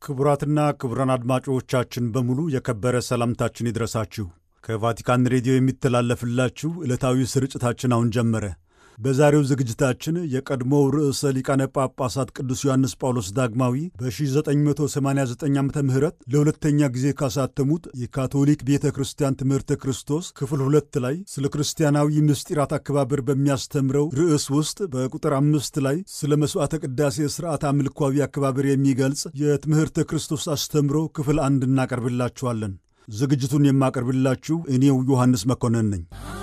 ክቡራትና ክቡራን አድማጮቻችን በሙሉ የከበረ ሰላምታችን ይድረሳችሁ። ከቫቲካን ሬዲዮ የሚተላለፍላችሁ ዕለታዊ ስርጭታችን አሁን ጀመረ። በዛሬው ዝግጅታችን የቀድሞው ርዕሰ ሊቃነ ጳጳሳት ቅዱስ ዮሐንስ ጳውሎስ ዳግማዊ በ1989 ዓ ም ለሁለተኛ ጊዜ ካሳተሙት የካቶሊክ ቤተ ክርስቲያን ትምህርተ ክርስቶስ ክፍል ሁለት ላይ ስለ ክርስቲያናዊ ምስጢራት አከባበር በሚያስተምረው ርዕስ ውስጥ በቁጥር አምስት ላይ ስለ መሥዋዕተ ቅዳሴ ሥርዓት አምልኳዊ አከባበር የሚገልጽ የትምህርተ ክርስቶስ አስተምሮ ክፍል አንድ እናቀርብላችኋለን። ዝግጅቱን የማቀርብላችሁ እኔው ዮሐንስ መኮንን ነኝ።